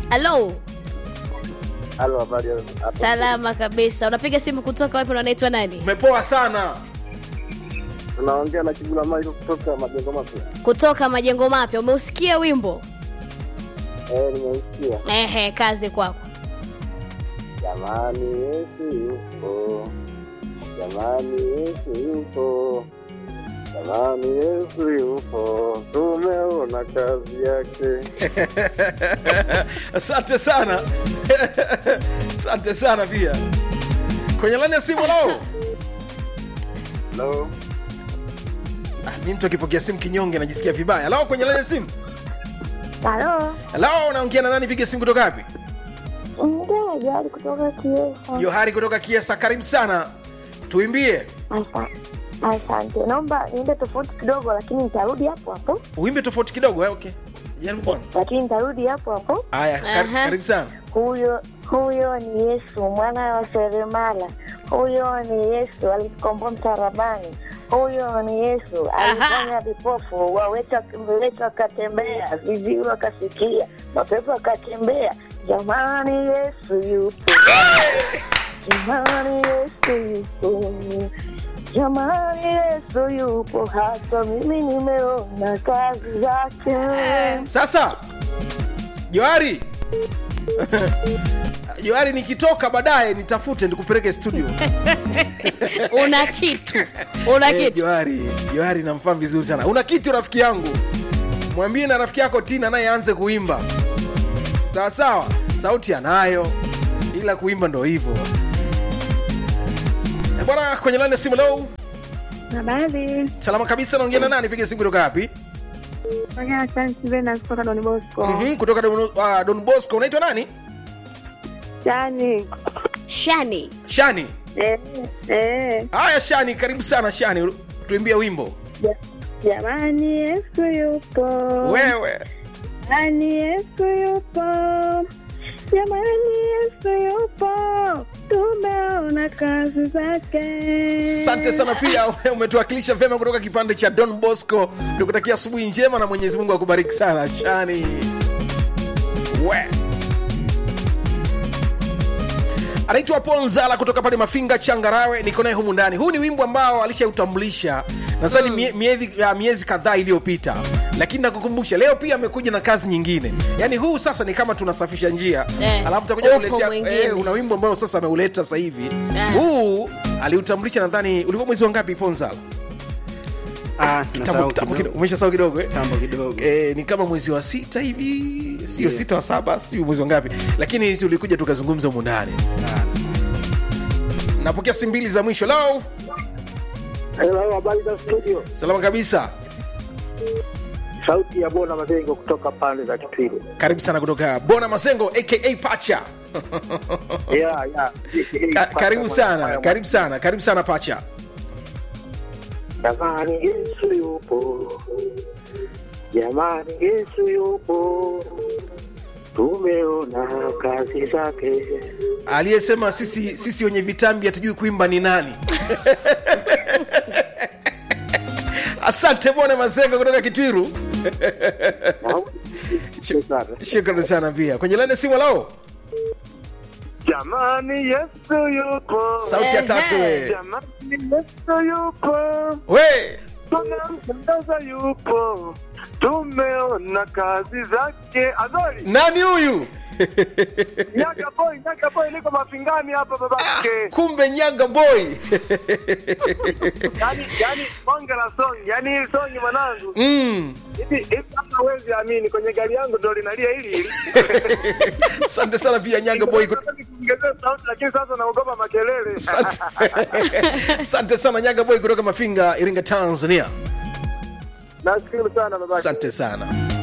halo Halo, habari ya- hapo? salama kabisa unapiga simu kutoka wapi na unaitwa nani umepoa sana Tunaongea na Kigula Maiko kutoka Majengo Mapya. kutoka majengo mapya umeusikia wimbo Eh, nimeusikia. ehe kazi kwako Jamani, Yesu yupo. Jamani, Yesu yupo. Jamani, Yesu yupo. Tumeona kazi yake. asante sana asante sana pia kwenye lani ya simu lao Hello. ah, mi mtu akipokea simu kinyonge najisikia vibaya lao kwenye lani ya simu Halo, lao unaongea na nani piga simu kutoka wapi mgeni Johari kutoka Kiesa. johari kutoka kiesa karibu sana tuimbie Asa- Asante, naomba niende tofauti kidogo, lakini nitarudi hapo hapo, uimbe tofauti kidogo eh? okay jaribu kuona lakini nitarudi hapo hapo. haya kar- Aha. karibu sana Huyo huyo ni Yesu mwana wa seremala, huyo ni Yesu alitukomboa msalabani, huyo ni Yesu alifanya vipofu waweta viwete wakatembea, viziwi wakasikia, mapepo wakatembea. Jamani, Yesu yupo! Jamani, Yesu yupo! Jamani, Yesu yupo, hata mimi nimeona kazi zake. sasa johari johari nikitoka baadaye nitafute nikupeleke studio una kitu una Eh, kitu johari johari namfahamu vizuri sana una kitu rafiki yangu mwambie na rafiki yako tina naye aanze kuimba sawa sawa sauti anayo ila kuimba ndo hivyo Eh, bwana kwenye lani ya simu leo Habari, salama kabisa naongea na nani piga simu kutoka wapi fanya Chance Venus kutoka Don Bosco. Mhm, kutoka don, uh, don bosco unaitwa nani Yani, shani shani eh, eh, haya shani karibu sana shani tuimbie wimbo ja- jamani Yesu yupo. wewe Jamani Yesu yupo. Jamani Yesu yupo. Tumeona kazi zake. asante sana pia umetuwakilisha vyema kutoka kipande cha don bosco tukutakia asubuhi njema na mwenyezi mungu akubariki sana shani we anaitwa paul nzala kutoka pale mafinga changarawe niko naye humu ndani huu ni wimbo ambao alishautambulisha nadhani mie, miezi, ya miezi kadhaa iliyopita lakini nakukumbusha leo pia amekuja na kazi nyingine yaani huu sasa ni kama tunasafisha njia Eh, alafu takuja upo kuletea mwingine. eh, una wimbo ambao sasa ameuleta sasa hivi Eh. huu aliutambulisha nadhani ulikuwa mwezi wa ngapi ponzala Ah, Kitambo- nasahau kitambo kidogo. kidogo. umeshasahau kidogo eh? Kitambo kidogo. Eh, ni kama mwezi wa sita hivi sio Ndio. sita wa saba sio mwezi wa ngapi lakini tulikuja tukazungumza humu ndani Sana. napokea simu mbili za mwisho lao Hello, habari za studio. salama kabisa Sauti ya Bona Mazengo kutoka pande za Kitwiru. karibu sana kutoka bona masengo aka pacha Yeah, yeah. Ka, karibu sana karibu sana karibu sana pacha Jamani, Yesu yupo. Jamani, Yesu yupo. Tumeona kazi zake. aliyesema sisi sisi wenye vitambi hatujui kuimba ni nani asante bwana masengo kutoka kitwiru shukrani sana pia kwenye lane simu lao Jamani, Yesu yupo. sauti ya tatu Ehe. we Jamani, Yesu yupo. we Tunamtangaza yupo. Tumeona kazi zake. Azori, nani huyu Nyaga boy, Nyaga boy niko mafingani hapa babake. kumbe nyaga boy Yaani yaani bonge la song, yaani hii song mwanangu. mm. Hivi hivi hata huwezi amini kwenye gari yangu ndo linalia hili hili. asante sana pia nyaga boy kut- Nataka nikuongezee sauti lakini sasa naogopa makelele. Asante. asante sana nyaga boy kutoka mafinga iringa tanzania Nashukuru sana babake. asante sana